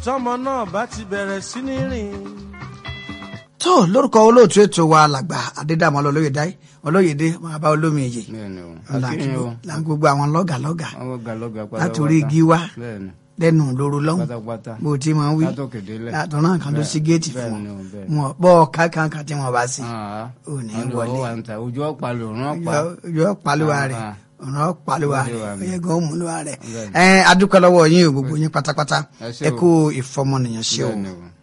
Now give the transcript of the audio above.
tọmọ náà bá ti bẹ̀rẹ̀ sí ní rìn. tó lórúkọ olóòtú ètò wa làgbà adédàmọ olóyèdè olóyèdè máa bá olómi èyè bẹ́ẹ̀ni o akínyìn o là ń gbogbo àwọn lọ́gà lọ́gà àwọn gàlọgà pátápátá látòrí igi wá bẹ́ẹ̀ni lẹ́nu lóru lọ́hùn pátápátá bó ti máa ń wí látòkèdélẹ̀ látọ̀ náà kan tó sí géètì fún bẹ́ẹ̀ni o wọn bẹ́ẹ̀ni. wọn bọ́ ọ̀ká kankan tí wọ́n bá sí Ah, ò ní wọ́n lọ wọlé. wà ń ta ojú ọ̀pá lòrùn ọ̀pá yọ pàlùwà Ah, rẹ̀ ah. ọ̀nà pàlùwà Ó lè wà rẹ̀ mí. oyè gan òmùlùwà rẹ̀ Bẹ́ẹ̀ni. ẹ adúpẹ́ lọ́wọ́ yín o gbogbo yín pátápátá Ẹ ṣé ẹ o. kú ìfọmọnìyàn ṣe o Bẹ́ẹ̀ni o.